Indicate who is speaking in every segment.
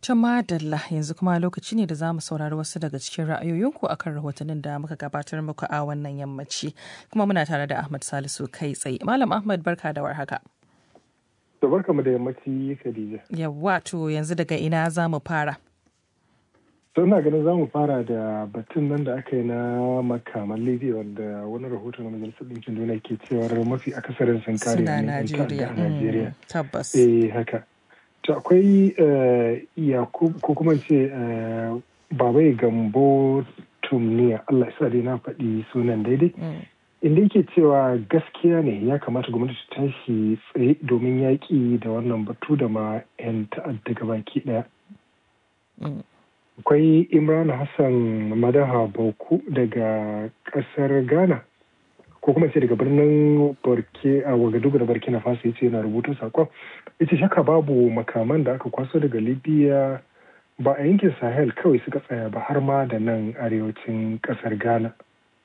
Speaker 1: To madalla yanzu kuma lokaci ne da za mu saurari wasu daga cikin ra'ayoyinku akan rahotannin da muka gabatar muku a wannan yammaci. Kuma muna tare da Ahmad Salisu kai tsaye. Malam Ahmad barka da warhaka.
Speaker 2: To barka mu da yammaci Khadija.
Speaker 1: Yawwa to yanzu daga ina za mu fara.
Speaker 2: To ina ganin za mu fara da batun nan da aka yi na makaman Libya wanda wani rahoto na Majalisar Ɗinkin Duniya ke cewar mafi akasarin sun kare
Speaker 1: Suna
Speaker 2: ne
Speaker 1: Najeriya.
Speaker 2: a Najeriya.
Speaker 1: Tabbas.
Speaker 2: Eh haka. To akwai Yakub ko kuma ce Babai Gambo Tumniya Allah ya sa dai na faɗi sunan daidai. Inda yake cewa gaskiya ne ya kamata gwamnati ta tashi tsaye domin yaƙi da wannan batu da ma 'yan ta'adda gabaki ɗaya. Akwai Imran Hassan Madaha Bauku daga ƙasar Ghana. ko kuma ce daga birnin Borke a Wagadugu da Burkina Faso ya ce yana rubuta sakon. Ya ce shaka babu makaman da aka kwaso daga Libya ba a yankin Sahel kawai suka tsaya ba har ma da nan arewacin ƙasar Ghana.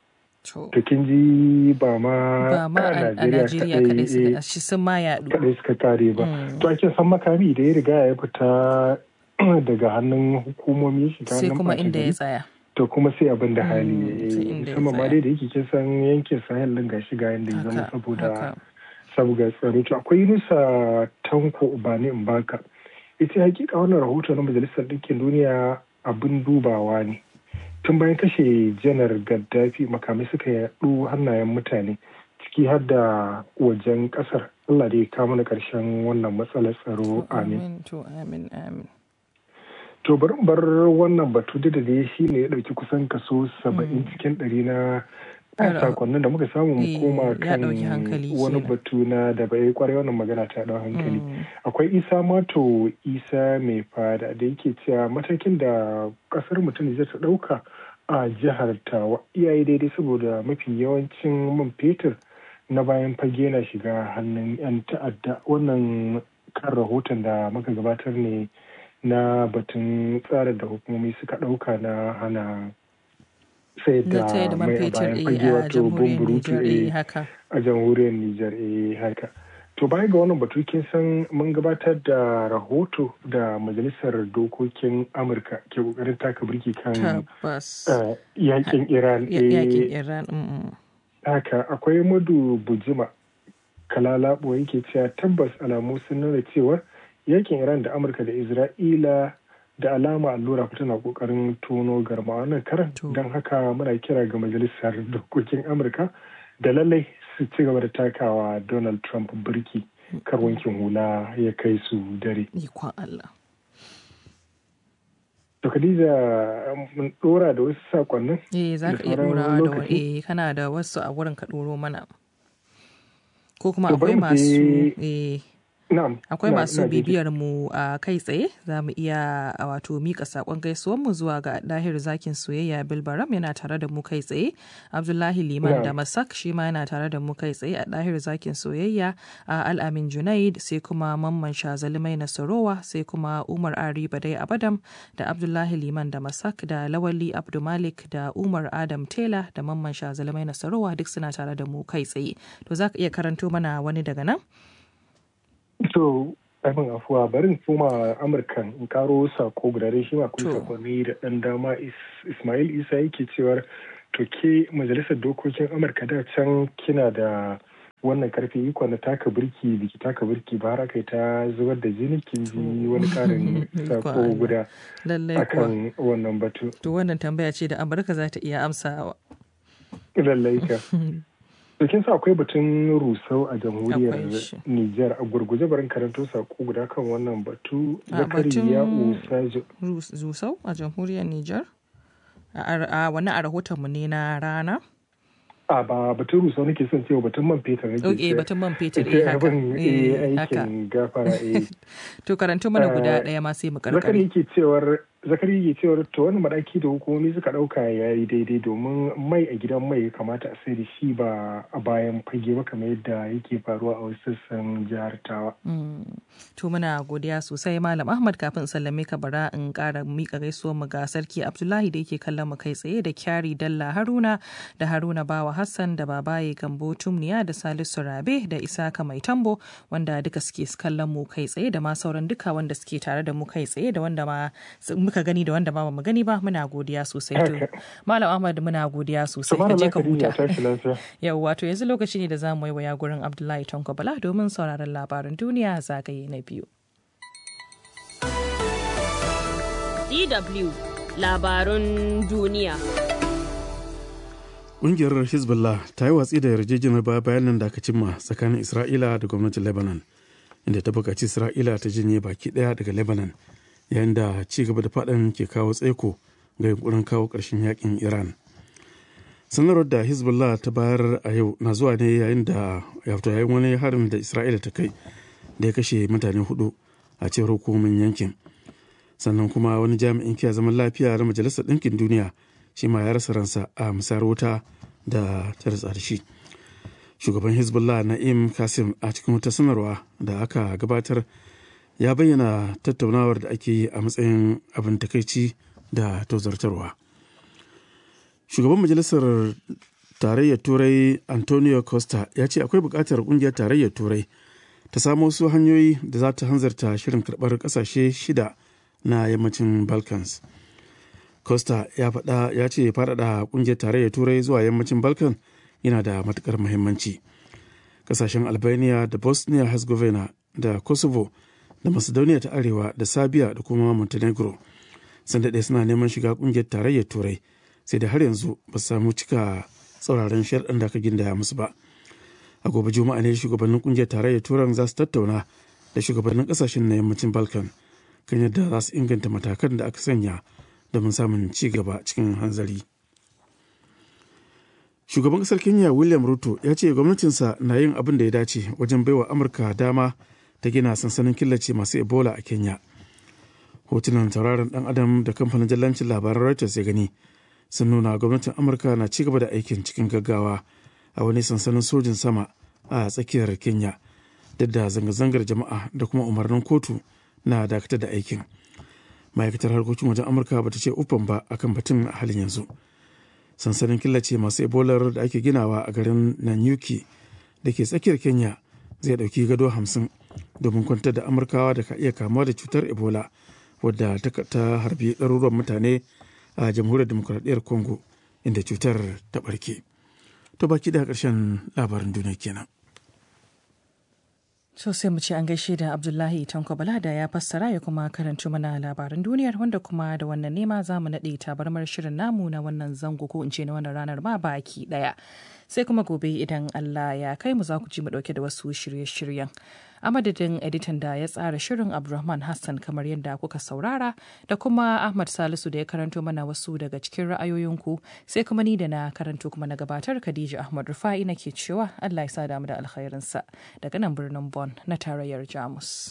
Speaker 1: To
Speaker 2: To kin ji ba ma
Speaker 1: ba ma a a Najeriya kaɗai suka shi sun ma yaɗu.
Speaker 2: kaɗai suka kare ba. To ake san makami da ya riga ya fita daga hannun hukumomi shiga
Speaker 1: Sai
Speaker 2: hannun
Speaker 1: kuma
Speaker 2: ɓata
Speaker 1: inda ya
Speaker 2: gari.
Speaker 1: tsaya.
Speaker 2: to kuma sai abin da hali
Speaker 1: Mm,
Speaker 2: ya
Speaker 1: sai
Speaker 2: yi
Speaker 1: inda ya
Speaker 2: musamman ma
Speaker 1: tsaya.
Speaker 2: dai da yake kin san yankin sahel din gashi ga yanda ya zama
Speaker 1: Haka,
Speaker 2: saboda
Speaker 1: haka.
Speaker 2: saboda tsaro to akwai yunusa tanko ubani mbaka ita hakika wannan rahoto na majalisar ɗinkin duniya abin dubawa ne tun bayan kashe janar gaddafi makamai suka yaɗu hannayen mutane ciki har da wajen ƙasar allah da ya kawo mana ƙarshen wannan matsalar tsaro amin
Speaker 1: Amin to amin amin.
Speaker 2: To bari in bar wannan batu da dai shi ne ya ɗauki kusan kaso saba'in cikin ɗari na
Speaker 1: Yara-
Speaker 2: sakonnin da muka samu mu
Speaker 1: Eh,
Speaker 2: koma
Speaker 1: ya
Speaker 2: kan
Speaker 1: ɗauki hankali
Speaker 2: wani
Speaker 1: kenan.
Speaker 2: batu na da bai kwarai wannan magana ta ɗau hankali.
Speaker 1: Mm.
Speaker 2: Akwai Isa Mato Isa mai fada da yake cewa matakin da ƙasar mutum zai ta ɗauka a jihar Tawa iyaye daidai saboda mafi yawancin man fetur na bayan fage na shiga hannun 'yan ta'adda wannan kan rahoton da muka gabatar ne na batun tsarin da hukumomi suka ɗauka na hana sayar
Speaker 1: Na taya
Speaker 2: da
Speaker 1: da man
Speaker 2: mai a
Speaker 1: fetur
Speaker 2: bayan
Speaker 1: eh,
Speaker 2: fage
Speaker 1: a
Speaker 2: wato
Speaker 1: jamhuriyar
Speaker 2: bumburutu
Speaker 1: Nijar eh,
Speaker 2: eh,
Speaker 1: haka.
Speaker 2: a jamhuriyar Nijar eh haka. To baya ga wannan batu kin san mun gabatar da rahoto da majalisar dokokin Amurka ke kokarin taka birki kan
Speaker 1: Tabbas.
Speaker 2: eh, yakin Iran.
Speaker 1: Ya-
Speaker 2: eh,
Speaker 1: Yakin Iran. mm, mm.
Speaker 2: haka akwai madu bujima kalalabo yake cewa tabbas alamu sun nuna cewa yakin iran da amurka da isra'ila da alama allura tana kokarin tono garma wannan karan
Speaker 1: To.
Speaker 2: don haka muna kira ga majalisar dokokin amurka da lallai su ci gaba da takawa donald trump birki kar wankin hula ya kai su dare
Speaker 1: Ikon Allah.
Speaker 2: to khadija mun dora da wasu sakonnin
Speaker 1: Eh za
Speaker 2: Da
Speaker 1: ka iya
Speaker 2: sauran
Speaker 1: ɗorawa da
Speaker 2: lokaci?
Speaker 1: wani eh kana da wasu a wurin ka ɗoro mana. Ko kuma
Speaker 2: To bari
Speaker 1: akwai
Speaker 2: mu
Speaker 1: masu
Speaker 2: je-
Speaker 1: eh
Speaker 2: na'am
Speaker 1: akwai
Speaker 2: ina-
Speaker 1: masu
Speaker 2: ina jin ki.
Speaker 1: bibiyar mu a kai tsaye za mu iya a wato mika sakon gaisuwar mu zuwa ga dahir zakin soyayya bilbaram yana tare da mu kai tsaye abdullahi liman
Speaker 2: Na'am.
Speaker 1: da masak shi ma yana tare da mu kai tsaye a dahir zakin soyayya a al'amin junaid sai kuma mamman shazali mai nasarowa sai kuma umar ari badai abadam da abdullahi liman da masak da lawali abdumalik da umar adam tela da mamman shazali mai nasarowa duk suna tare da mu kai tsaye to za ka iya karanto mana wani daga nan
Speaker 2: To, abin afuwa barin koma Amurkan in karo sako guda dai shi ma akwai
Speaker 1: To.
Speaker 2: sakonni da ɗan dama Is- Ismail Isa yake cewar to ke majalisar dokokin Amurka da can kina da wannan karfi iko na taka birki biki taka birki ba har aka yi ta zubar da jini kin ji wani karin
Speaker 1: Ikon
Speaker 2: sako
Speaker 1: Allah.
Speaker 2: guda
Speaker 1: lallai kuwa
Speaker 2: akan wannan batu
Speaker 1: To wannan tambaya ce da Amurka za ta iya amsawa.
Speaker 2: lallai ka to kin sa akwai batun rusau a
Speaker 1: Akwai
Speaker 2: jamhuriyar
Speaker 1: shi.
Speaker 2: Nijar a gurguje barin karanto sako guda kan wannan batu
Speaker 1: A
Speaker 2: zakari
Speaker 1: batun-
Speaker 2: ya usajo
Speaker 1: Rus- Zusau a jamhuriyar Nijar? A, ar- a wani a rahotonmu ne na rana?
Speaker 2: a ba batun rusau nake son cewa batun man fetur nake
Speaker 1: Ok,
Speaker 2: cewa.
Speaker 1: batun man fetur
Speaker 2: Ita
Speaker 1: eh haka.
Speaker 2: abin,
Speaker 1: Eh,
Speaker 2: eh,
Speaker 1: haka.
Speaker 2: aikin gafara eh
Speaker 1: To karanto mana guda
Speaker 2: Eh,
Speaker 1: ɗaya ma sai mu
Speaker 2: zakari
Speaker 1: karkare.
Speaker 2: yake cewar zakari ke cewar to wani madaki da hukumomi suka dauka ya yi daidai domin mai a gidan mai ya kamata a sai da shi ba a bayan fage ba kamar yadda yake faruwa a wasu sassan jihar tawa.
Speaker 1: to muna godiya sosai malam ahmad kafin sallame ka bara in kara mika gaisuwar mu ga sarki abdullahi da yake kallon mu kai tsaye da kyari dalla haruna da haruna bawa hassan da babaye gambo tumniya da salisu rabe da isaka mai tambo wanda duka suke kallon mu kai tsaye da ma sauran duka wanda suke tare da mu kai tsaye da wanda ma muka gani da wanda ba mu gani ba muna godiya sosai to malam ahmad muna godiya sosai ka je ka huta yau wato yanzu lokaci ne da za mu yi waya gurin abdullahi tanko bala domin sauraron labaran duniya zagaye na biyu
Speaker 3: DW labarun duniya.
Speaker 4: Ƙungiyar Hezbollah ta yi watsi da yarjejeniyar baya bayan nan da aka cimma tsakanin Isra'ila da gwamnatin Lebanon, inda ta buƙaci Isra'ila ta jinye baki ɗaya daga Lebanon, yayin da ci gaba da faɗan ke kawo tsaiko ga yunkurin kawo ƙarshen yakin Iran. Sanarwar da Hezbollah ta bayar a yau na zuwa ne yayin da yayin wani harin da Isra'ila ta kai da ya kashe mutane hudu a cewar hukumomin yankin. sannan kuma wani jami'in kiyaye zaman lafiya na majalisar ɗinkin duniya shi ma ya rasa ransa a musayar wuta da ta da shi shugaban hezbollah na'im kasim a cikin wata sanarwa da aka gabatar ya bayyana tattaunawar da ake yi a matsayin abin takaici da tozartarwa shugaban majalisar tarayyar turai antonio costa ya ce akwai buƙatar ƙungiyar tarayyar turai ta samo wasu hanyoyi da za ta hanzarta shirin karɓar ƙasashe shida na yammacin balkans costa ya faɗa ya ce faɗaɗa ƙungiyar tarayyar turai zuwa yammacin balkan yana da matuƙar muhimmanci ƙasashen albania da bosnia herzegovina da kosovo da macedonia ta arewa da sabia da kuma montenegro sun daɗe suna neman shiga ƙungiyar tarayyar turai sai da har yanzu ba su samu cika tsauraran sharɗin da aka gindaya musu ba a gobe juma'a ne shugabannin ƙungiyar tarayyar turan za su tattauna da shugabannin ƙasashen na yammacin balkan kan yadda za su inganta matakan da aka sanya domin samun ci gaba cikin hanzari. Shugaban ƙasar Kenya William Ruto ya ce gwamnatinsa na yin abin da ya dace wajen baiwa Amurka dama ta gina sansanin killace masu Ebola a Kenya. Hotunan tauraron ɗan adam da kamfanin jallancin labaran Reuters ya gani sun nuna gwamnatin Amurka na ci gaba da aikin cikin gaggawa a wani sansanin sojin sama a tsakiyar Kenya duk da zanga-zangar jama'a da kuma umarnin kotu na dakatar da aikin ma'aikatar harkokin wajen amurka ba ta ce ufan ba akan batun a halin yanzu sansanin killace masu ebolar da ake ginawa a garin nanyuki da ke tsakiyar kenya zai ɗauki gado hamsin domin kwantar da amurkawa da ka iya kamuwa da cutar ebola wadda ta harbi ɗaruruwan mutane a jamhuriyar demokuraɗiyyar congo inda cutar ta ɓarke to baki da ƙarshen labarin duniya kenan
Speaker 1: So sai mu ce an gaishe da Abdullahi Tanko Balada ya fassara ya kuma karanci mana labaran duniyar wanda kuma da wannan nema za mu naɗe tabarmar shirin namu na wannan zango ko in ce na wannan ranar ma baki ɗaya. Sai kuma gobe idan Allah ya kai mu za ku ji mu ɗauke da wasu shirye-shiryen. A madadin editan da ya tsara shirin Abdulrahman Hassan kamar yadda kuka saurara da kuma Ahmad Salisu da ya karanto mana wasu daga cikin ra'ayoyinku sai kuma ni da na karanto kuma na gabatar Khadija Ahmad Rufa'i nake cewa Allah ya sa damu da alkhairinsa daga nan birnin Bon na tarayyar Jamus.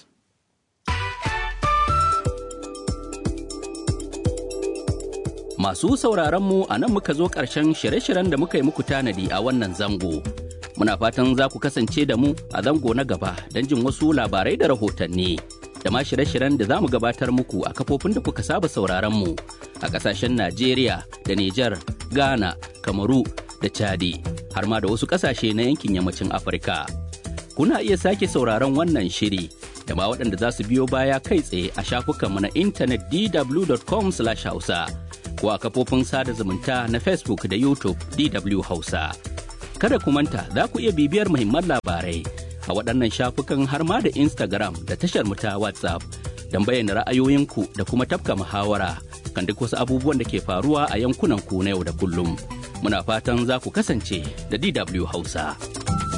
Speaker 5: Masu sauraronmu a nan muka zo ƙarshen shirye-shiryen da muka yi muku tanadi a wannan zango. Muna fatan za ku kasance da mu a zango na gaba don jin wasu labarai da rahotanni. Da ma shirye-shiryen da za mu gabatar muku a kafofin da kuka saba sauraronmu a ƙasashen Najeriya da Nijar, Ghana, Kamaru da Chadi, har ma da wasu ƙasashe na yankin yammacin Afirka. Kuna iya sake sauraron wannan shiri da ma waɗanda za su biyo baya kai tsaye a shafukanmu na intanet dw.com/hausa. ko a kafofin sada zumunta na Facebook da YouTube DW Hausa. Kada ku manta za ku iya bibiyar muhimman labarai a waɗannan shafukan har ma da Instagram da tashar ta WhatsApp don bayyana ra'ayoyinku da kuma tafka muhawara kan duk wasu abubuwan da ke faruwa a yankunan ku na yau da kullum. Muna fatan za ku kasance da DW Hausa.